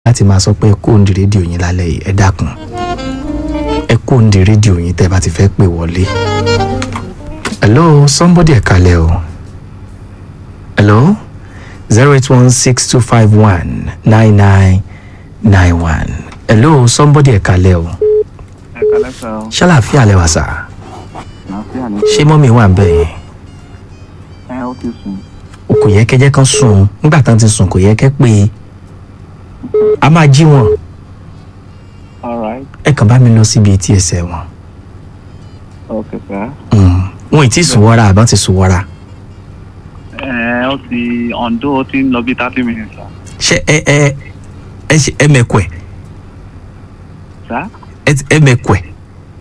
láti máa sọ pé ẹ kó òǹdí rédíò yín lálẹ́ yìí ẹ dákun ẹ kó òǹdí rédíò yín tẹ́ bá ti fẹ́ pè wọlé. hello somebody ẹ kalẹ̀ o hello zero eight one six two five one nine nine nine one hello somebody ẹ kalẹ̀ o ẹ kálẹ́ sọ ọ́ ṣàlàfíà lẹ wà sà àlàáfíà ni ṣé mọ́mí wà ń bẹ̀ yẹn ẹ ó ti sùn kò yẹ kẹ́ jẹ́ kán sùn nígbà tán ti sùn kò yẹ kẹ́ pé a máa jí wọn alright ẹ kàn bá mi lọ síbi etí ẹsẹ̀ wọn ok sir Mm. wọn ì tí ì sùn wọ́ra àbá ti sùn wọ́ra ẹ ó ti ọ̀ǹdó ó ti ń lọ bí thirty minutes sir ṣé ẹ ẹ ẹ ṣe ẹ mẹkọ ẹ sir ẹ ti- ẹ mẹkọ ẹ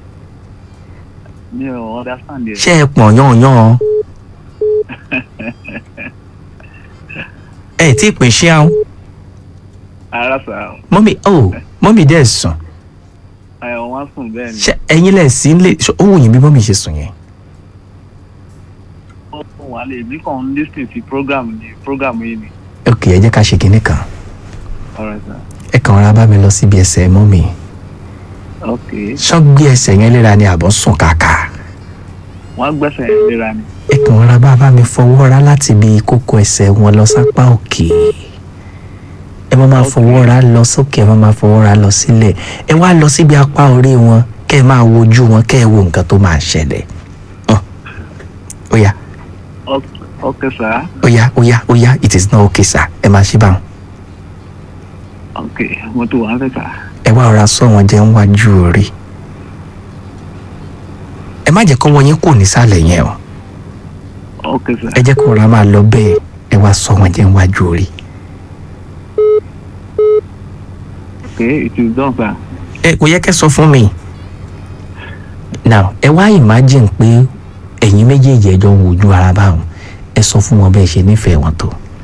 mi ò understand yẹ ṣé ẹ pọ̀n yánnyán ẹ tí ì pín ṣé àwọn ara sir mọ́mí ó mọ́mí dẹ́ sùn ẹ wọ́n sùn bẹ́ẹ̀ ni ṣé ẹ̀yin lẹ̀ sí lè ṣé ó wù yín bí mọ́mí ṣe sùn yẹn ó fún wa lè mí kàn ń lis ten sí program ni program yìí ni ok ẹ jẹ́ ká ṣe kinní kan alright sir ẹ kàn rárá bá mi lọ síbi ẹsẹ̀ mọ́mí ok ṣán gbé ẹsẹ̀ yẹn léra ni àbọ̀ sùn kàkà wọ́n gbẹ́sẹ̀ yẹn léra ni ẹ kàn rárá bá bá mi fọwọ́ ra láti ibi kókó ẹsẹ̀ wọn lọ sápá òkè ẹ má máa fọwọ́ ra lọ sókè ẹ má máa fọwọ́ ra lọ sílẹ̀ ẹ wá lọ síbi apá orí wọn kẹ́ ẹ máa wojú wọn kẹ́ ẹ wo nǹkan tó máa ṣẹlẹ̀ Hàn. ó yá ok ok sir ó yá ó yá ó yá it is not okay sir ẹ máa ṣe báwọn ok mo tó wà ń fẹ́ sir ẹ wá ọ̀rá sọ wọn jẹ́ ń wájú orí ẹ má jẹ́ kọ́wọ́ yín kò nísàlẹ̀ yẹn o ok sir ẹ jẹ́ kó ọ̀rá máa lọ bẹ́ẹ̀ ẹ wá sọ wọn jẹ́ ń wájú orí. ok it is done sir ẹ kò yẹ kẹ́ sọ fún mi now ẹ wá imagine pé ẹ̀yin méjèèjì ẹjọ́ ń wojú ara báwọn ẹ sọ fún wọn bẹ́ẹ̀ ṣe nífẹ̀ẹ́ wọn tó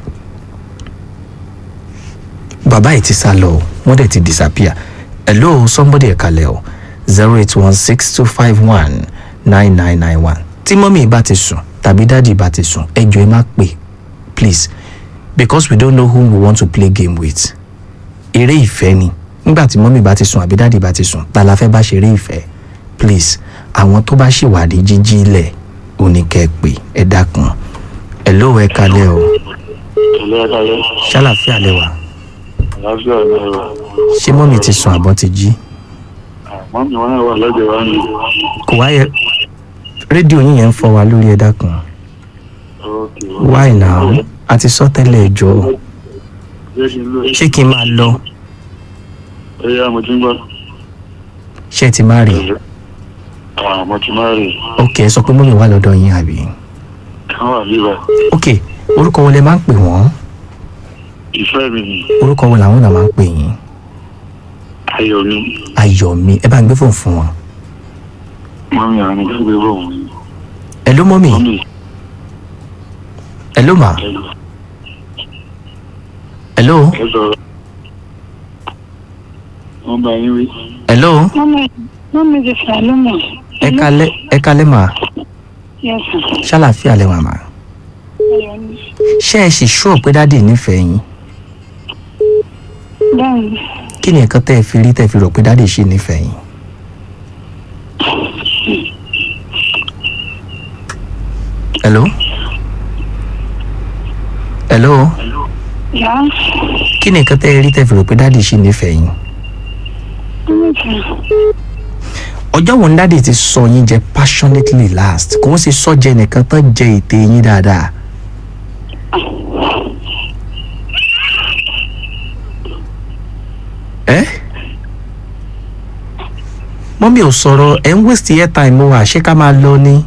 bàbá yìí ti sá lọ o wọ́n dẹ̀ ti disappear hello somebody ẹ̀ kalẹ̀ o zero eight one six two five one nine nine nine one tí mọ́mí bá ti sùn tàbí dáàdì bá ti sùn ẹ jọ̀ọ́ ẹ má pè please because we don't know whom we want to play game with eré ìfẹ́ ni nígbà tí mọ́mí bá ti sùn àbí dáàdì bá ti sùn ta la fẹ́ bá ṣeré ìfẹ́ please àwọn tó bá ṣì wà ní jíjí ilẹ̀ ò ní kẹ́ ẹ pè ẹ dákun ẹ ló ẹ kalẹ̀ o ilé ẹ̀ka yẹn ṣàlàfíà lẹ́wà àlàáfíà ni ẹ̀rọ ṣé mọ́mí ti sùn àbọ̀ ti jí àmọ́ mi wọn náà wà lọ́jọ́ wa ni kò wáyé rédíò yín yẹn ń fọ́ wa lórí ẹ dákun ok why now a ti sọ tẹ́lẹ̀ ẹ jọ̀ọ́ jẹ́ kí n lò ṣé kí n máa lọ ẹ̀yà mo ti ń gbọ́ ṣé ẹ ti má rí àmọ́ ti máa rè ok ẹ sọ pé mọ́mí wà lọ́dọ̀ yín àbí kán wà bíbá ok orúkọ wo lẹ máa ń pè wọ́n ìfẹ́ mi ni orúkọ wo làwọn náà máa ń pè yín ayọ̀ mi ayọ̀mí ẹ bá ń gbé fóònù fún wọn mọ́mí àwọn nìkan gbé bọ̀ wọ́n ẹ ló mọ́mí mọ́mí ẹ ló mà ẹ ló ẹ sọ̀rọ̀ wọ́n bá yín wí ẹ ló Mọ́mí mọ́mí ti Saloma. ẹ kalẹ̀ ẹ kalẹ̀ mà Yes, sir. ṣàlàfíà lẹ wà mà Ayọ̀ ni. ṣé ẹ sì ṣúọ̀ pé dáàdì nífẹ̀ẹ́ yín Báyìí, kí ni nǹkan tẹ́ ẹ fi rí tẹ́ ẹ fi rò pé dáàdì ṣì nífẹ̀ẹ́ yín. hello hello yá. kí ni nǹkan tẹ́ ẹ rí tẹ́ ẹ fi rò pé dáàdì ṣì nífẹ̀ẹ́ yín. Mọ́mí ti ọjọ́ wo ni dáàdì ti sọ yín jẹ passionately last kò ń ṣe sọ jẹ nìkan tán jẹ ète yín dáadáa. ẹ mọ́mí ò sọ̀rọ̀ ẹ̀ ń waste airtime wa ṣé ká máa lọ ni.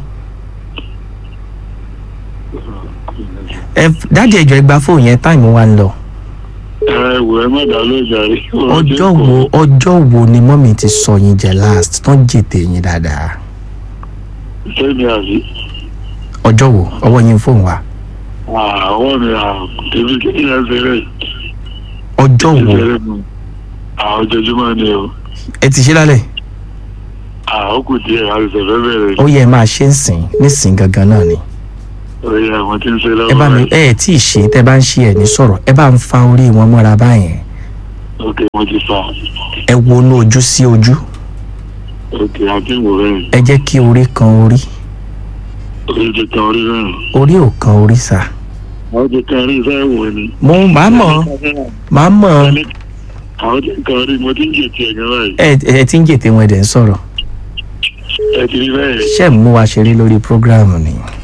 ẹ dáàdì ẹjọ́ ẹ gba fóònù yẹn táìmù wa ń lọ. ẹ wò ẹ má dá lójà rí ọjọ́ wo ọjọ́ wo ni mọ́mí ti sọ yín jẹ last tán jètè yín dáadáa. sẹ́mi àbí ọjọ́ wo ọwọ́ yín fóònù wa àwọn mi àbí kí ni ẹ ṣe rẹ̀ ọjọ́ wo àwọn ojoojúmọ́ ni o ẹ ti ṣe lálẹ́ àwọn kù díẹ̀ àìsàn fẹ́ bẹ̀rẹ̀ ó yẹ ẹ máa ṣe ń sìn nísìn gangan náà ni orí àwọn tí ń ṣe ẹ bá mi lọ́wọ́ ẹ ẹ tí ì ṣe tẹ bá ń ṣe ẹ ní sọ̀rọ̀ ẹ bá ń fa orí wọn mọ́ra báyẹn ok mo ti fa ẹ wọnú ojú sí ojú ok àti ìwò rẹ̀ ẹ jẹ́ kí orí kan orí orí ti kan orí rẹ̀ orí ò kan orí sà àwọn ti kan orí fẹ́ wò ni. mo máa mọ̀ máa mọ̀ àwọn ti kan orí mo ti ń jètì ẹ̀gán báyìí ẹ ẹ ti ń jètè wọn ẹ̀ dẹ̀ ń sọ̀rọ̀ ẹ ti rí bẹ́ẹ̀ ṣé ẹ̀ ń mú wa ṣeré lórí prógráàmù ni